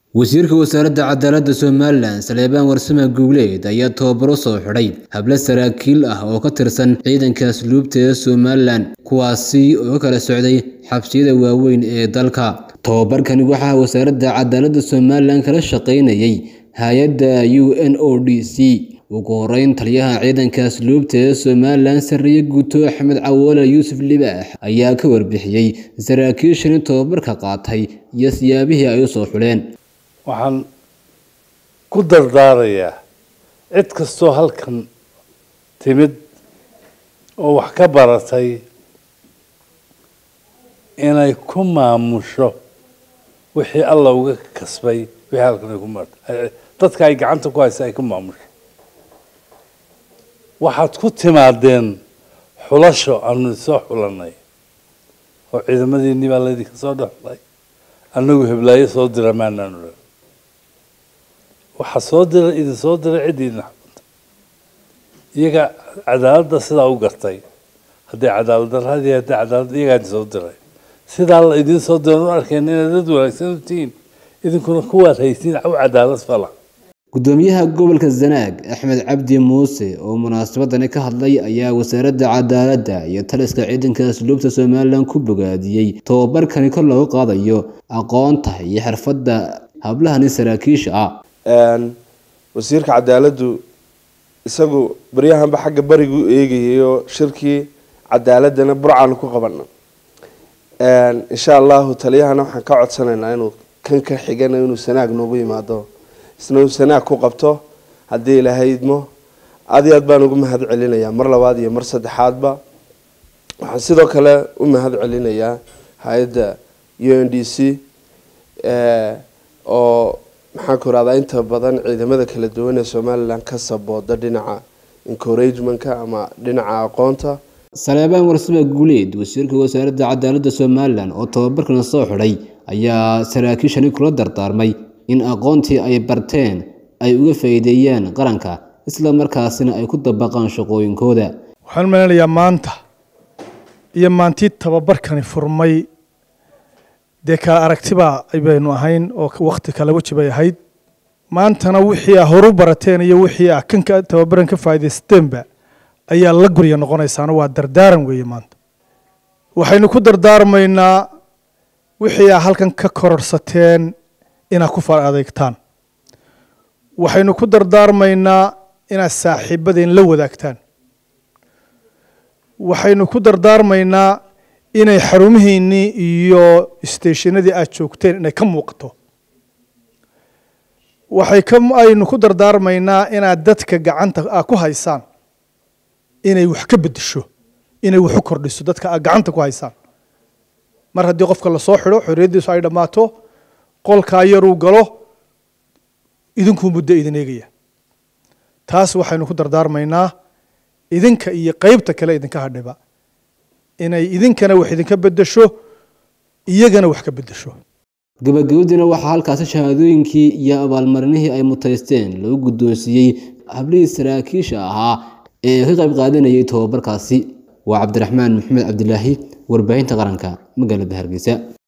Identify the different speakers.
Speaker 1: wasiirka wasaaradda cadaaladda somalilan saleebaan warsame guuleed ayaa tababaro soo xidhay hablo saraakiil ah oo ka tirsan ciidanka asluubta ee somalilan kuwaasi oo ka kala socday xabsiyada waaweyn ee dalka tababarkani waxaa wasaaradda cadaaladda somalilan kala shaqaynayay hay-adda u n o d c ugu horeyn taliyaha ciidanka asluubta ee somalilan sarreeye guuto axmed cawoole yuusuf libaax ayaa ka warbixiyey saraakiishani tababarka qaatay iyo siyaabihii ay u soo xuleen
Speaker 2: waxaan ku dardaarayaa cid kastoo halkan timid oo wax ka baratay inay ku maamusho wixii alla uga kasbay wixii halkan ay ku martay dadka ay gacanta ku haysa ay ku maamusho waxaad ku timaadeen xulasho aanu soo xulanay oo ciidamadiinii baa laydinka soo dhexlay annagu heblaayo soo dira maanaanu dhan waxaa soo dira idin soo diray ciddii idin xakunta iyaga cadaaladda sidaa u gartay hadday cadaalad darradii hadday cadaalad iyagaa idin soo diray sidaa la idiin soo diran u arkeen inaad dad wanaagsan u tihiin idinkuna kuwaad haysiin u cadaalad fala
Speaker 1: gudoomiyaha gobolka zanaag axmed cabdi muuse oo munaasabadani ka hadlay ayaa wasaaradda cadaaladda iyo taliska ciidanka asluubta somalilan ku bogaadiyey tababarkani kor loogu qaadayo aqoonta iyo xirfadda hablahani saraakiisha ah
Speaker 3: wasiirka cadaaladdu isagu baryahanba xagga barigu eegayayo shirkii cadaaladana burcaanu ku qabana insha allahu taliyahana waxaan ka codsanaynaa inuu kan ka xigana inuu sanaag noogu yimaado isna uu sanaag ku qabto haddii ilaahay idmo aad iyo aad baan ugu mahad celinayaa mar labaad iyo mar saddexaadba waxaan sidoo kale u mahad celinayaa hay-adda u n d c oo maxaan ku irahdaa inta badan ciidamada kala duwan ee somalilan ka sabooda dhinaca encouragementka ama dhinaca aqoonta
Speaker 1: saleebaan warsame guuleed wasiirka wasaaradda cadaaladda somalilan oo tababarkana soo xidhay ayaa saraakiishani kula dardaarmay in aqoontii ay barteen ay uga faa'iideeyaan qaranka isla markaasina ay ku dabaqaan shaqooyinkooda
Speaker 4: waxaan maleynayaa maanta iyo maantii tababarkani furmay dee kala aragtibaa baynu ahayn oo wakti kala weji bay ahayd maantana wixii a horu barateen iyo wixii a kanka tababaran ka faa'idaysteenba ayaa la gurya noqonaysaana waa dardaaran weeye maanta waxaynu ku dardaarmaynaa wixii a halkan ka kororsateen inaad ku far adeegtaan waxaynu ku dardaarmaynaa inaad saaxiibadeen la wadaagtaan waxaynu ku dardaarmaynaa inay xarumihiinnii iyo isteeshinadii aad joogteen inay ka muuqato waxay ka aynu ku dardaarmaynaa inaad dadka gacanta aad ku haysaan inay wax ka beddesho inay wax u kordhiso dadka aad gacanta ku haysaan mar haddii qofka lasoo xidho xorriyaddiisu ay dhammaato qolkaa yaruu galo idinkuu muddo idin eegaya taas waxaynu ku dardaarmaynaa idinka iyo qeybta kale idinka hadhiba inay idinkana wax idinka beddesho iyagana wax ka beddesho
Speaker 1: gabagabadiina waxaa halkaasi shahaadooyinkii iyo abaalmarinihii ay mutaysteen lagu guddoonsiiyey hablihii saraakiisha ahaa ee ka qayb qaadanayay tababarkaasi waa cabdiraxmaan maxamed cabdilaahi warbaahinta qaranka magaalada hargeysa